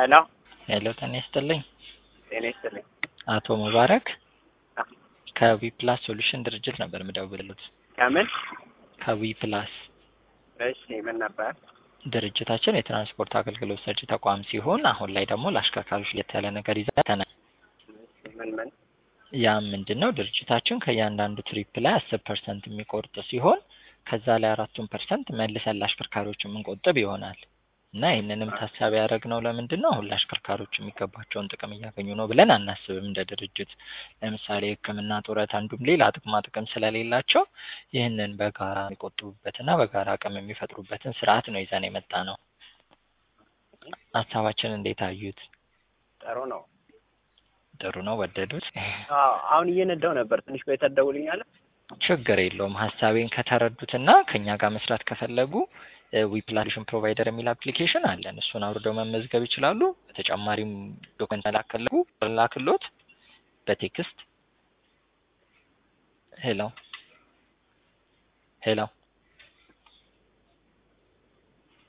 ሄሎ ሄሎ ጤና ይስጥልኝ። ጤና ይስጥልኝ። አቶ ሙባረክ አ- ከዊ ፕላስ ሶሉሽን ድርጅት ነበር የምደውልልዎት። ከምን? ከዊ ፕላስ እሺ ምን ነበር? ድርጅታችን የትራንስፖርት አገልግሎት ሰጪ ተቋም ሲሆን አሁን ላይ ደግሞ ለአሽከርካሪዎች ለየት ያለ ነገር ይዘን መጥተናል። እሺ ምን ምን? ያም ምንድን ነው ድርጅታችን ከእያንዳንዱ ትሪፕ ላይ አስር ፐርሰንት የሚቆርጥ ሲሆን ከዛ ላይ አራቱን ፐርሰንት መልሰን ለአሽከርካሪዎች የምንቆጥብ ይሆናል እና ይህንንም ታሳቢ ያደረግነው ለምንድን ነው አሁን ለአሽከርካሪዎች የሚገባቸውን ጥቅም እያገኙ ነው ብለን አናስብም እንደ ድርጅት ለምሳሌ ሕክምና ጡረት አንዱም ሌላ ጥቅማ ጥቅም ስለሌላቸው ይህንን በጋራ የሚቆጥቡበትና በጋራ አቅም የሚፈጥሩበትን ስርዓት ነው ይዘን የመጣ ነው ሀሳባችን እንዴት አዩት ጥሩ ነው። ጥሩ ነው ወደዱት አዎ አሁን እየነዳው ነበር። ትንሽ ቆይተህ ትደውልኛለህ? ችግር የለውም ሀሳቤን ከተረዱትና ከኛ ጋር መስራት ከፈለጉ ዊፕላሽን ፕሮቫይደር የሚል አፕሊኬሽን አለን እሱን አውርደው መመዝገብ ይችላሉ በተጨማሪም ዶክመንት መላክ ከፈለጉ ላክሎት በቴክስት ሄሎ ሄሎ